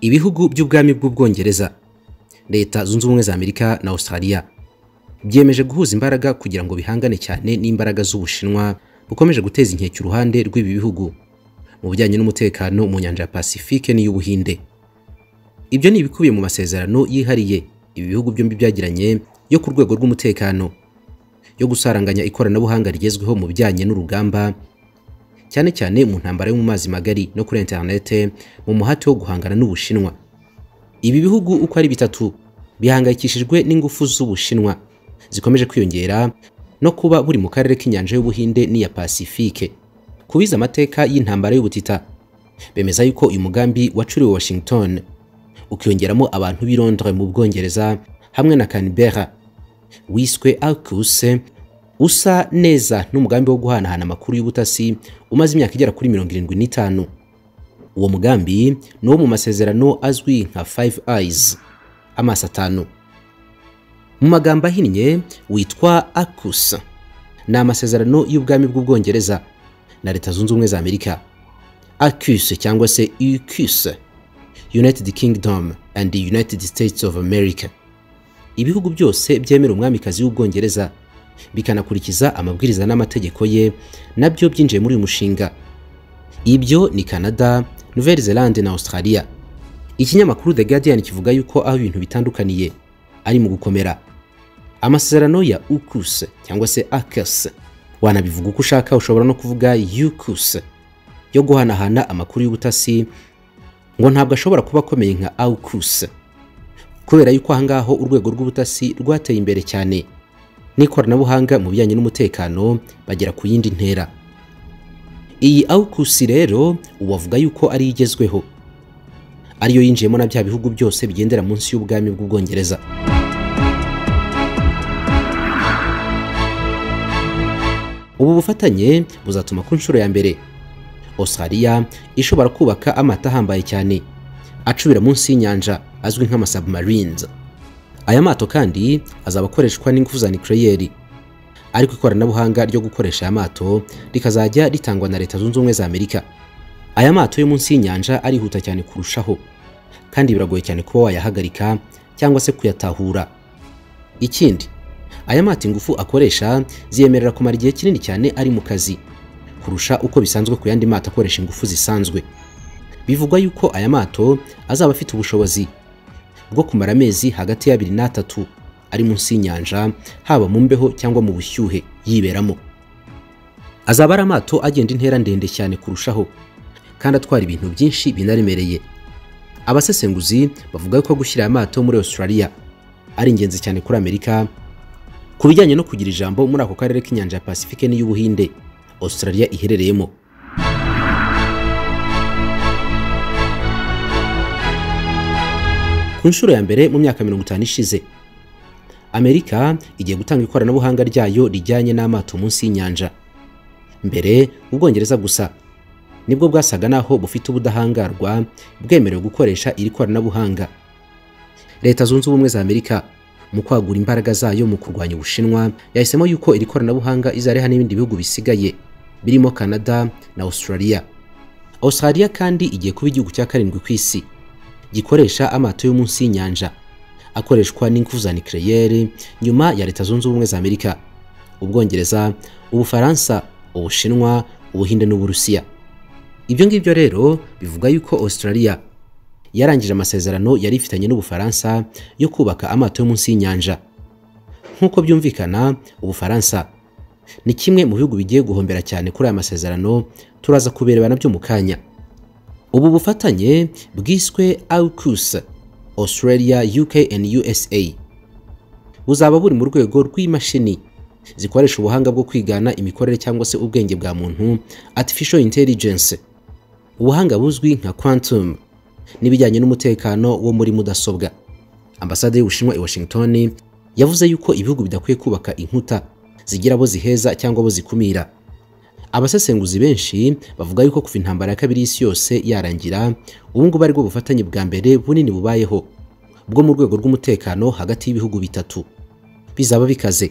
ibihugu by'ubwami bw'ubwongereza leta zunze ubumwe za amerika na australia byemeje guhuza imbaraga kugira ngo bihangane cyane n'imbaraga z'ubushinwa bukomeje guteza inkeke uruhande rw'ibi bihugu mu bijyanye n'umutekano mu nyanja ya pasifike n'iy'ubuhinde ibyo ni ibikubiye mu masezerano yihariye ibi bihugu byombi byagiranye yo ku rwego rw'umutekano yo gusaranganya ikoranabuhanga rigezweho mu bijyanye n'urugamba cyane cyane mu ntambara yo mu mazi magari no kuri interinete mu muhati wo guhangana n'ubushinwa ibi bihugu uko ari bitatu bihangayikishijwe n'ingufu z'ubushinwa zikomeje kwiyongera no kuba buri mu karere k'inyanja y'ubuhinde n'iya pasifike kubiza amateka y'intambara y'ubutita bemeza yuko uyu mugambi wacuriwe washington ukiyongeramo abantu b'i Londres mu bwongereza hamwe na canibera wiswe alcuse usa neza n'umugambi wo guhanahana amakuru y'ubutasi umaze imyaka igera kuri mirongo irindwi n'itanu uwo mugambi ni uwo mu masezerano azwi nka five eyes amaso atanu mu magambo ahinnye witwa akusa ni amasezerano y'ubwami bw'ubwongereza na leta zunze ubumwe za amerika acuse cyangwa se ucuse united kingdom and the united states of america ibihugu byose byemera umwamikazi w'ubwongereza bikanakurikiza amabwiriza n'amategeko ye nabyo byinjiye muri uyu mushinga ibyo ni canada nouvelle zelande na australia ikinyamakuru the guardian kivuga yuko aho ibintu bitandukaniye ari mu gukomera amasezerano ya ucus cyangwa se acus wanabivuga uko ushaka ushobora no kuvuga ucus yo guhanahana amakuru y'ubutasi ngo ntabwo ashobora kuba akomeye nka aucus kubera yuko ahangaho urwego rw'ubutasi rwateye imbere cyane n'ikoranabuhanga mu bijyanye n'umutekano bagera ku yindi ntera iyi awukusi rero uwavuga yuko ari igezweho ariyo yinjiyemo na bya bihugu byose bigendera munsi y'ubwami bw'ubwongereza ubu bufatanye buzatuma ku nshuro ya mbere australia ishobora kubaka amato ahambaye cyane acubira munsi y'inyanja azwi nk'amasubmarines aya mato kandi azaba akoreshwa n'ingufu za nucleaire ariko ikoranabuhanga ryo gukoresha aya mato rikazajya ritangwa na leta zunze ubumwe za amerika aya mato yo munsi y'inyanja arihuta cyane kurushaho kandi biragoye cyane kuba wayahagarika cyangwa se kuyatahura ikindi aya mato ingufu akoresha ziyemerera kumara igihe kinini cyane ari mu kazi kurusha uko bisanzwe ku yandi mato akoresha ingufu zisanzwe bivugwa yuko aya mato azaba afite ubushobozi bwo kumara amezi hagati y'abiri n'atatu ari munsi y'inyanja haba mu mbeho cyangwa mu bushyuhe yiberamo azaba ari amato agenda intera ndende cyane kurushaho kandi atwara ibintu byinshi binaremereye abasesenguzi bavuga ko gushyira aya mato muri australia ari ingenzi cyane kuri amerika ku bijyanye no kugira ijambo muri ako karere k'inyanja ya pasifike n'iy'ubuhinde australia iherereyemo ku nshuro ya mbere mu myaka mirongo itanu ishize amerika igiye gutanga ikoranabuhanga ryayo rijyanye n'amato munsi y'inyanja mbere ubwongereza gusa nibwo bwasaga naho bufite ubudahangarwa bwemerewe gukoresha iri koranabuhanga leta zunze ubumwe za amerika mu kwagura imbaraga zayo mu kurwanya ubushinwa yahisemo yuko iri koranabuhanga izareha n'ibindi bihugu bisigaye birimo canada na australia australia kandi igiye kuba igihugu cya karindwi ku isi gikoresha amato yo munsi y'inyanja akoreshwa n'ingufu za nucleaire nyuma ya leta zunze ubumwe za amerika ubwongereza ubufaransa ubushinwa ubuhinde n'uburusiya ibyo ngibyo rero bivuga yuko australia yarangije amasezerano yari ifitanye n'ubufaransa yo kubaka amato yo munsi y'inyanja nk'uko byumvikana ubufaransa ni kimwe mu bihugu bigiye guhombera cyane kuri aya masezerano turaza kubereba nabyo mu kanya ubu bufatanye bwiswe AUKUS Australia UK and USA buzaba buri mu rwego rw'imashini zikoresha ubuhanga bwo kwigana imikorere cyangwa se ubwenge bwa muntu artificial intelligence ubuhanga buzwi nka quantum n'ibijyanye n'umutekano wo muri mudasobwa ambasade y'ubushinwa i Washington yavuze yuko ibihugu bidakwiye kubaka inkuta zigira abo ziheza cyangwa abo zikumira abasesenguzi benshi bavuga yuko kuva intambara ya kabiri y'isi yose yarangira ubu ngubu aribwo bufatanye bwa mbere bunini bubayeho bwo mu rwego rw'umutekano hagati y'ibihugu bitatu bizaba bikaze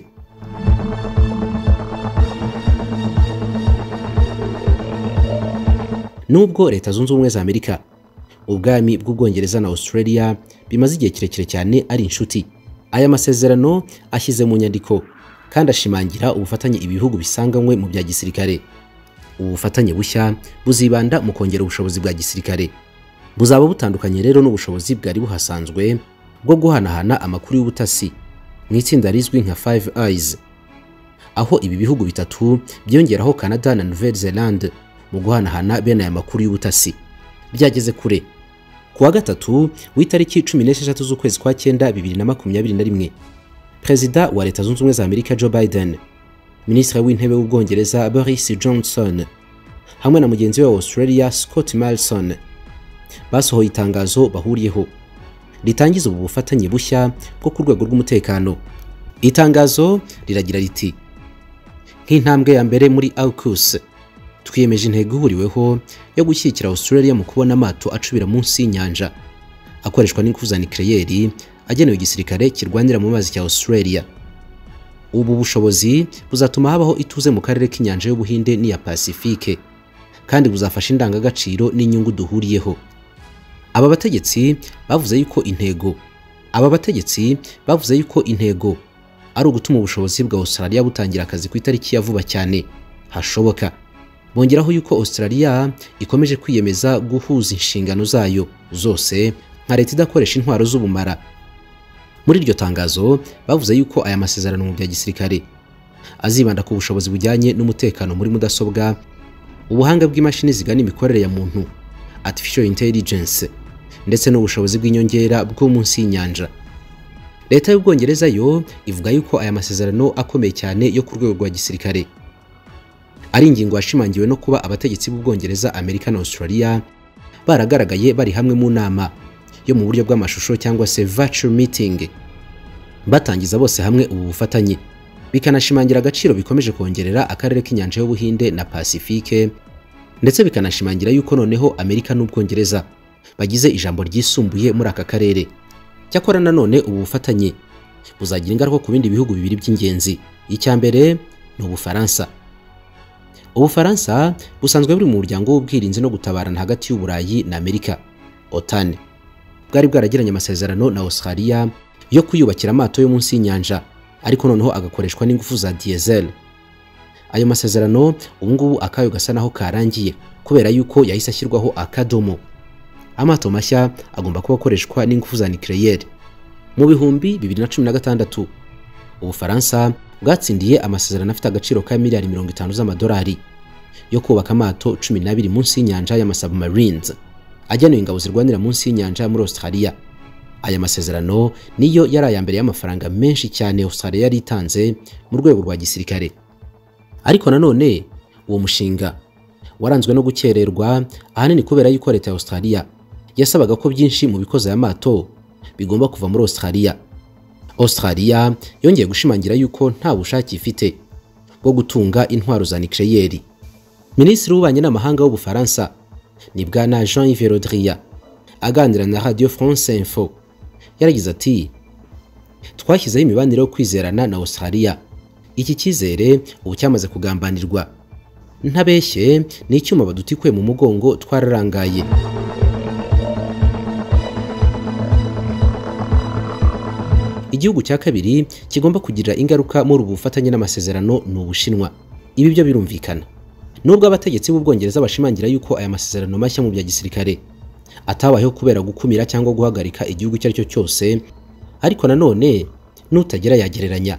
nubwo leta zunze ubumwe za amerika ubwami bw'ubwongereza na australia bimaze igihe kirekire cyane ari inshuti aya masezerano ashyize mu nyandiko kandi ashimangira ubufatanye ibihugu bisanganywe mu bya gisirikare ubu bufatanye bushya buzibanda mu kongera ubushobozi bwa gisirikare buzaba butandukanye rero n'ubushobozi bwari buhasanzwe bwo guhanahana amakuru y'ubutasi mu itsinda rizwi nka five eyes aho ibi bihugu bitatu byiyongeraho canada na nouvelle zelande mu guhanahana bene aya makuru y'ubutasi byageze kure ku wa gatatu w'itariki cumi n'esheshatu z'ukwezi kwa cyenda bibiri na makumyabiri na rimwe perezida wa leta zunze ubumwe za amerika joe biden minisitiri w'intebe w'ubwongereza boris johnson hamwe na mugenzi we wa australia scott malson basohoye itangazo bahuriyeho ritangiza ubu bufatanye bushya bwo ku rwego rw'umutekano itangazo riragira riti nk'intambwe ya mbere muri AUKUS twiyemeje intego ihuriweho yo gushyigikira Australia mu kubona amato acubira munsi y'inyanja akoreshwa n'ingufu za nucleaire agenewe igisirikare kirwanira mu mazi cya Australia ubu bushobozi buzatuma habaho ituze mu karere k'inyanja y'Ubuhinde n'iya Pacifique kandi buzafasha indangagaciro n'inyungu duhuriyeho aba bategetsi bavuze yuko intego aba bategetsi bavuze yuko intego ari ugutuma ubushobozi bwa Australia butangira akazi ku itariki ya vuba cyane hashoboka bongeraho yuko Australia ikomeje kwiyemeza guhuza inshingano zayo zose nka leta idakoresha intwaro z'ubumara muri iryo tangazo bavuze yuko aya masezerano mu bya gisirikare azibanda ku bushobozi bujyanye n'umutekano muri mudasobwa ubuhanga bw'imashini zigana imikorere ya muntu artificial intelligence ndetse n'ubushobozi bw'inyongera bwo munsi y'inyanja leta y'ubwongereza yo ivuga yuko aya masezerano akomeye cyane yo ku rwego rwa gisirikare ari ingingo yashimangiwe no kuba abategetsi b'ubwongereza amerika na australia baragaragaye bari hamwe mu nama yo mu buryo bw'amashusho cyangwa se virtual meeting batangiza bose hamwe ubu bufatanye bikanashimangira agaciro bikomeje kongerera akarere k'inyanja y'ubuhinde na pacifique ndetse bikanashimangira yuko noneho amerika n'ubwongereza bagize ijambo ryisumbuye muri aka karere cyakora nanone ubu bufatanye buzagira ingaruka ku bindi bihugu bibiri by'ingenzi icya mbere ni ubufaransa ubufaransa busanzwe buri mu muryango w'ubwirinzi no gutabarana hagati y'uburayi na amerika otan bwari bwaragiranye amasezerano na australia yo kuyubakira amato yo munsi y'inyanja ariko noneho agakoreshwa n'ingufu za diesel ayo masezerano ubu ngubu akayo gasa naho karangiye kubera yuko yahise ashyirwaho akadomo amato mashya agomba kuba akoreshwa n'ingufu za nucleaire mu bihumbi 2016 ubufaransa bwatsindiye amasezerano afite agaciro ka miliyari 50 z'amadolari yo kubaka amato 12 munsi y'inyanja y'amasubmarines agenewe ingabo zirwanira munsi y'inyanja muri Australia aya masezerano niyo yari aya mbere y'amafaranga menshi cyane Australia yari itanze mu rwego rwa gisirikare ariko nanone uwo mushinga waranzwe no gukererwa ahanini kubera yuko leta ya Australia yasabaga ko byinshi mu bikoze aya mato bigomba kuva muri Australia Australia yongeye gushimangira yuko nta bushake ifite bwo gutunga intwaro za nucleaire Minisitiri w'ububanyi n'amahanga w'Ubufaransa ni bwana Jean-Yves Le Drian aganira na Radio France Info yaragize ati twashyizeho imibanire yo kwizerana na Australia iki cyizere ubu cyamaze kugambanirwa ntabeshye ni icyuma badutikuye mu mugongo twararangaye igihugu cya kabiri kigomba kugira ingaruka muri ubu bufatanye n'amasezerano ni ubushinwa ibi byo birumvikana nubwo abategetsi b'ubwongereza bashimangira yuko aya masezerano mashya mu bya gisirikare atabayeho kubera gukumira cyangwa guhagarika igihugu icyo ari cyo cyose ariko nanone n'utagera yagereranya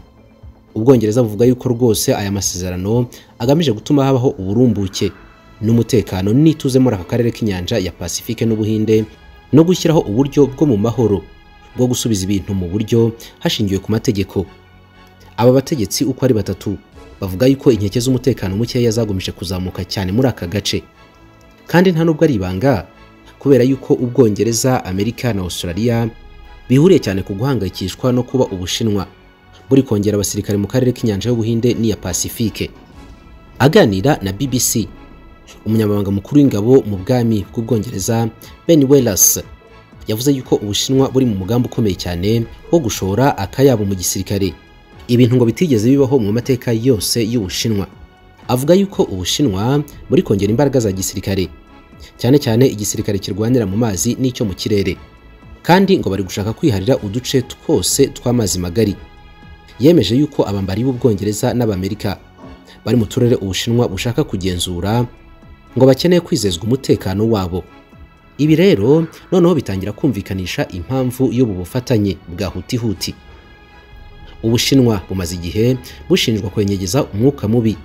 ubwongereza buvuga yuko rwose aya masezerano agamije gutuma habaho uburumbuke n'umutekano n'ituze muri aka karere k'inyanja ya pacifique n'ubuhinde no gushyiraho uburyo bwo mu mahoro bwo gusubiza ibintu mu buryo hashingiwe ku mategeko aba bategetsi uko ari batatu bavuga yuko inkeke z'umutekano mukeya zagumije kuzamuka cyane muri aka gace kandi nta nubwo ari ibanga kubera yuko ubwongereza amerika na australia bihuriye cyane ku guhangayikishwa no kuba ubushinwa buri kongera abasirikare mu karere k'inyanja y'ubuhinde n'iya pacifique aganira na bbc umunyamabanga mukuru w'ingabo mu bwami bw'ubwongereza ben wellas yavuze yuko ubushinwa buri mu mugambi ukomeye cyane wo gushora akayabo mu gisirikare ibintu ngo bitigeze bibaho mu mateka yose y'ubushinwa avuga yuko ubushinwa buri kongera imbaraga za gisirikare cyane cyane igisirikare kirwanira mu mazi n'icyo mu kirere kandi ngo bari gushaka kwiharira uduce twose tw'amazi magari yemeje yuko abambari b'ubwongereza n'abamerika bari mu turere ubushinwa bushaka kugenzura ngo bakeneye kwizezwa umutekano wabo ibi rero noneho bitangira kumvikanisha impamvu y'ubu bufatanye bwa hutihuti ubushinwa bumaze igihe bushinjwa kwenyegeza umwuka mubi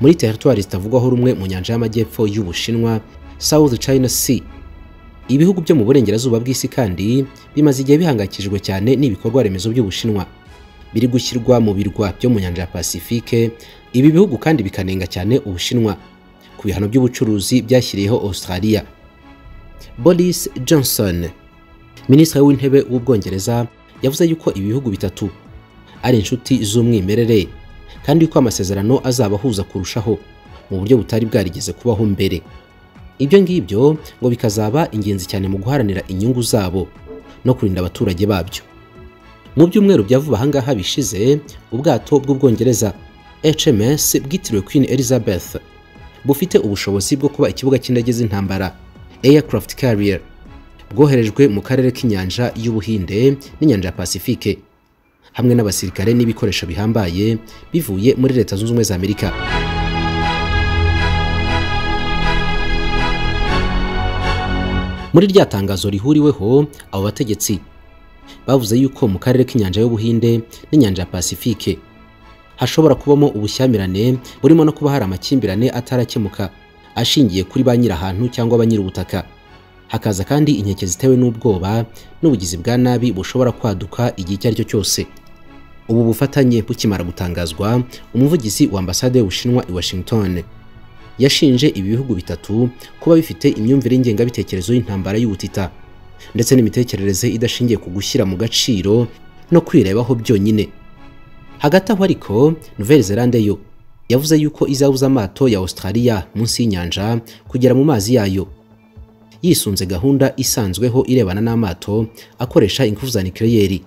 muri teritwari zitavugwaho rumwe mu nyanja y'amajyepfo y'ubushinwa south china sea ibihugu byo mu burengerazuba bw'isi kandi bimaze igihe bihangayikishijwe cyane n'ibikorwa remezo by'ubushinwa biri gushyirwa mu birwa byo mu nyanja ya pasifike ibi bihugu kandi bikanenga cyane ubushinwa ku bihano by'ubucuruzi byashyiriyeho australia boris johnson minisitiri w'intebe w'ubwongereza yavuze yuko ibi bihugu bitatu ari inshuti z'umwimerere kandi ko amasezerano azabahuza kurushaho mu buryo butari bwarigeze kubaho mbere ibyo ngibyo ngo bikazaba ingenzi cyane mu guharanira inyungu zabo no kurinda abaturage babyo mu byumweru bya vuba ahangaha bishize ubwato bw'ubwongereza HMS bwitiriwe Queen Elizabeth bufite ubushobozi bwo kuba ikibuga cy'indege z'intambara aircraft carrier bwoherejwe mu karere k'inyanja y'ubuhinde n'inyanja ya pasifike hamwe n'abasirikare n'ibikoresho bihambaye bivuye muri leta zunze ubumwe za amerika muri rya tangazo rihuriweho abo bategetsi bavuze yuko mu karere k'inyanja y'ubuhinde n'inyanja ya pasifike hashobora kubamo ubushyamirane burimo no kuba hari amakimbirane atarakemuka ashingiye kuri ba nyirahantu cyangwa ba nyir'ubutaka hakaza kandi inkeke zitewe n'ubwoba n'ubugizi bwa nabi bushobora kwaduka igihe icyo ari cyo cyose ubu bufatanye bukimara gutangazwa umuvugizi wa ambasade y'ubushinwa i washington yashinje ibi bihugu bitatu kuba bifite imyumvire y'ingengabitekerezo y'intambara y'ubutita ndetse n'imitekerereze idashingiye ku gushyira mu gaciro no kwirebaho byonyine hagati aho ariko nouvelle zelande yo yavuze yuko izabuza amato ya australia munsi y'inyanja kugera mu mazi yayo yisunze gahunda isanzweho irebana n'amato akoresha ingufu za nikireyeri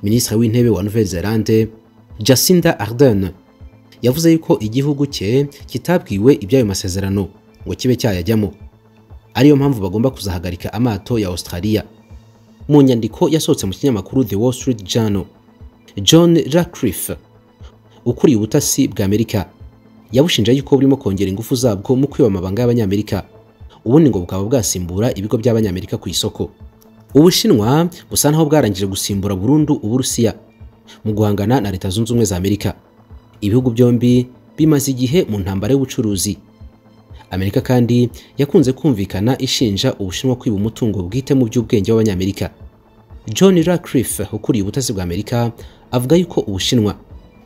minisitiri w'intebe wa nouvelle zelande jacinda ardern yavuze yuko igihugu cye kitabwiwe iby'ayo masezerano ngo kibe cyayajyamo ariyo mpamvu bagomba kuzahagarika amato ya australia mu nyandiko yasohotse mu kinyamakuru the wall street journal john radcliffe ukuriye ubutasi bwa amerika yabushinja yuko burimo kongera ingufu zabwo mu kwiba amabanga y'abanyamerika ubundi ngo bukaba bwasimbura ibigo by'abanyamerika ku isoko ubushinwa busa naho bwarangije gusimbura burundu uburusiya mu guhangana na leta zunze ubumwe za amerika ibihugu byombi bimaze igihe mu ntambara y'ubucuruzi amerika kandi yakunze kumvikana ishinja ubushinwa kwiba umutungo bwite mu by'ubwenge w'abanyamerika john radcliffe ukuriye ubutasi bwa amerika avuga yuko ubushinwa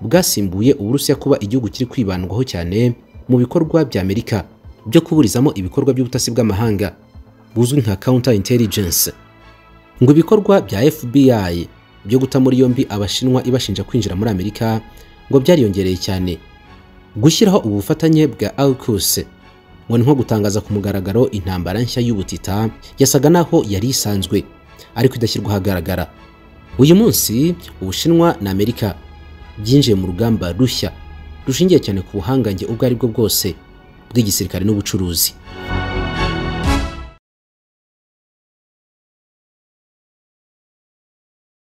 bwasimbuye uburusiya kuba igihugu kiri kwibandwaho cyane mu bikorwa bya amerika byo kuburizamo ibikorwa by'ubutasi bw'amahanga buzwi nka counter intelligence ngo ibikorwa bya FBI byo guta muri yombi abashinwa ibashinja kwinjira muri Amerika ngo byariyongereye cyane gushyiraho ubufatanye bwa AUKUS ngo ni nko gutangaza ku mugaragaro intambara nshya y'ubutita yasaga naho yari isanzwe ariko idashyirwa ahagaragara uyu munsi ubushinwa na Amerika byinjiye mu rugamba rushya rushingiye cyane ku buhangange ubwo ari bwo bwose bw'igisirikare n'ubucuruzi